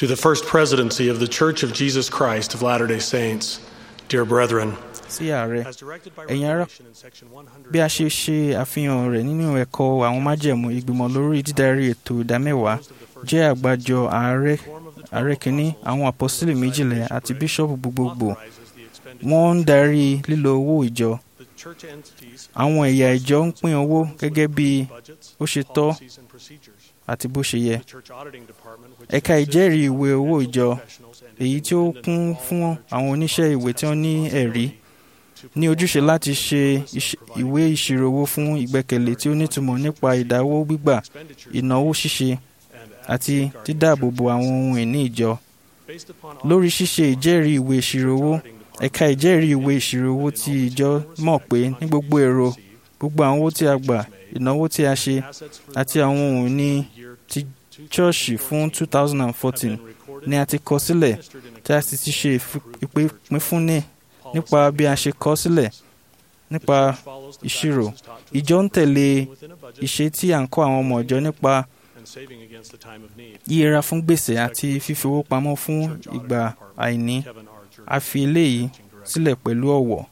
To the First Presidency of the Church of Jesus Christ of Latter day Saints, dear brethren, sí ààrẹ as directed by Ẹ̀yin ará, Revelation in section 100, bí a ṣe ṣe àfihàn rẹ̀ nínú ẹ̀kọ́ àwọn májẹ̀mú ìgbìmọ̀ lórí dídarí ètò ìdámẹ́wàá jẹ́ àgbájọ ààrẹ ààrẹ kìíní àwọn àpọ́sítélì méjìlá àti bíṣọ́ọ̀bù gbogbogbò authorizes the expenditure wọ́n ń darí lílo owó ìjọ the church entities àwọn ẹ̀yà ìjọ ń pín owó gẹ́gẹ́ bí budgets, ó ṣe tọ́ policies, and procedures. àti bó ṣe yẹ The church auditing department, which ẹ̀ka consists ìjẹ́rìí ìwé owó of ìjọ professionals and èyí tí ó independent kún of all fún other àwọn church oníṣẹ́ ìwé tí wọ́n ní ẹ̀rí to ní ojúṣe perform láti ṣe ìṣ- ìwé ìṣirò owó fún ìgbẹ́kẹ̀lé tí ó nítumọ̀ nípa ìdáwó gbígbà expenditures ìnáwó ṣíṣe and àti safeguarding dídáàbòbò àwọn ohun ìní ìjọ based upon lórí ṣíṣe ìjẹ́rìí ìwé ìṣirò owó auditing department ẹ̀ka ìjẹ́rìí ìwé ìṣirò owó ti ìjọ mọ̀ pé ní gbogbo èrò gbogbo àwọn owó tí a gbà ìnáwó tí a ṣe assets for àti àwọn ohun ìní year ti chọ́ọ̀ṣì fún 2014 ni a ti kọ sílẹ̀ tí a sì ti ṣe ìfi- ìpínfúnni nípa bí a ṣe kọ sílẹ̀ nípa ìṣirò ìjọ ń tẹ̀lé ìṣe tí à ń kọ́ àwọn ọmọ ìjọ nípa yíyẹra fún gbèsè àti fífi owó pamọ́ fún ìgbà àìní a fi eléyìí sílẹ̀ pẹ̀lú ọ̀wọ̀